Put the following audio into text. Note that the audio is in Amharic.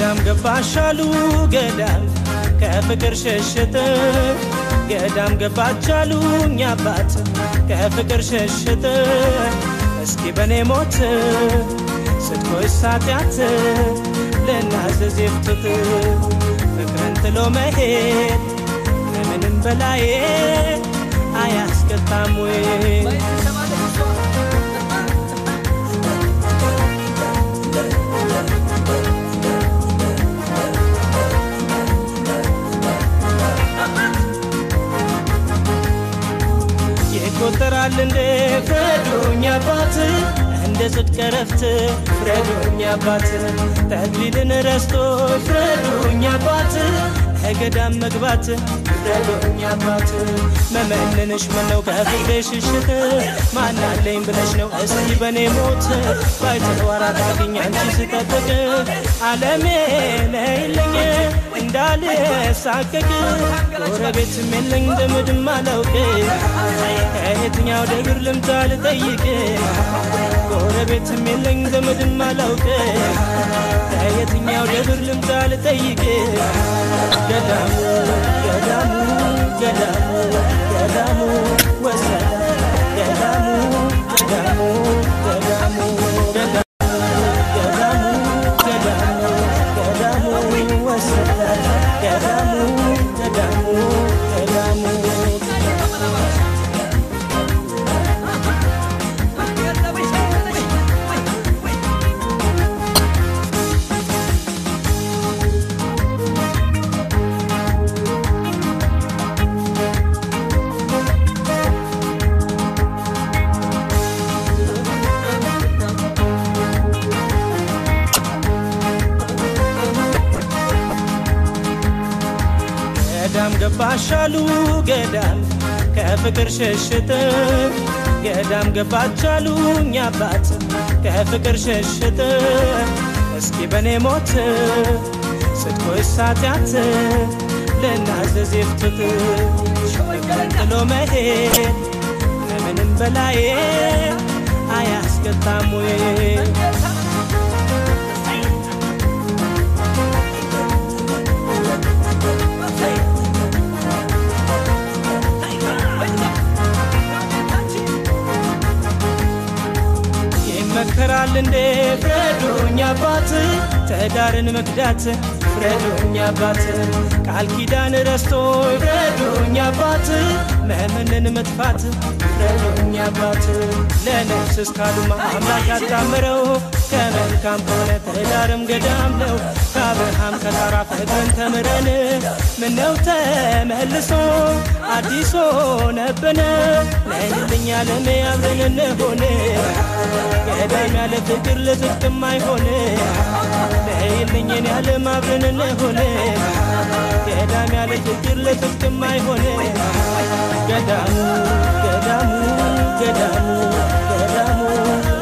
ገዳም ገባሻሉ ገዳም ከፍቅር ሸሽት ገዳም ገባቻሉ እኛ አባት ከፍቅር ሸሽት እስኪ በኔ ሞት ስትኮይ ሳጢያት ልናዘዝ የፍቱት ፍቅርን ጥሎ መሄድ ከምንም በላይ አያስቀጣም ወይ ይቆጠራል እንዴ ፍረዱኝ አባት እንደ ጽድቅ ረፍት ፍረዱኝ አባት ተድሊልን ረስቶ ፍረዱኝ አባት ከገዳም መግባት ፍረዱኝ አባት መመንንሽ ምነው ከፍቅሬ ሽሽት ማናለኝ ብለሽ ነው እስቲ በኔ ሞት ባይተዋራ ታገኝ አንቺ ስጠብቅ አለሜ ነይልኝ እንዳልሳቀቅ ጎረቤትም የለኝ ዘመድም አላውቅ ከየትኛው ደብር ልምታ ልጠይቅ ጎረቤትም የለኝ ዘመድም አላውቅ ከየትኛው ደብር ልምታ ልጠይቅ ገዳሙ ገዳሙ ገዳሙ ገዳሙ ወሰደ ገዳሙ ገዳሙ ገዳሙ ገዳሙ ገዳሙ ገዳሙ ወሰደ ገዳሙ ገዳሙ ገዳሙ ገዳም ገባሻሉ ገዳም ከፍቅር ሸሽት ገዳም ገባቻሉ እኛ አባት ከፍቅር ሸሽት እስኪ በኔ ሞት ስትኮይ ሳጢያት ልናዘዝ የፍቱት ፍቅርን ጥሎ መሄድ ከምንም በላይ አያስቀጣም ወይ ይመከራል እንዴ ፍረዱኝ አባት ትዳርን መክዳት ፍረዱኝ አባት ቃል ኪዳን ረስቶ ፍረዱኝ አባት መምንን መጥፋት ፍረዱኝ አባት ለነፍስ እስካሉማ አምላክ ያጣምረው ከመልካም ከሆነ ትዳርም ገዳም ነው ከአብርሃም ከታራ ፍቅርን ተምረን ምነው ተመልሶ አዲስ ሆነብን ነይልኝ ዓለሜ አብረን እንሆን ገዳም ያለ ፍቅር ለጽድቅም አይሆን ነይልኝ እኔ ዓለም አብረን እንሆን ገዳም ያለ ፍቅር ለጽድቅም አይሆን ገዳሙ ገዳሙ ገዳሙ ገዳሙ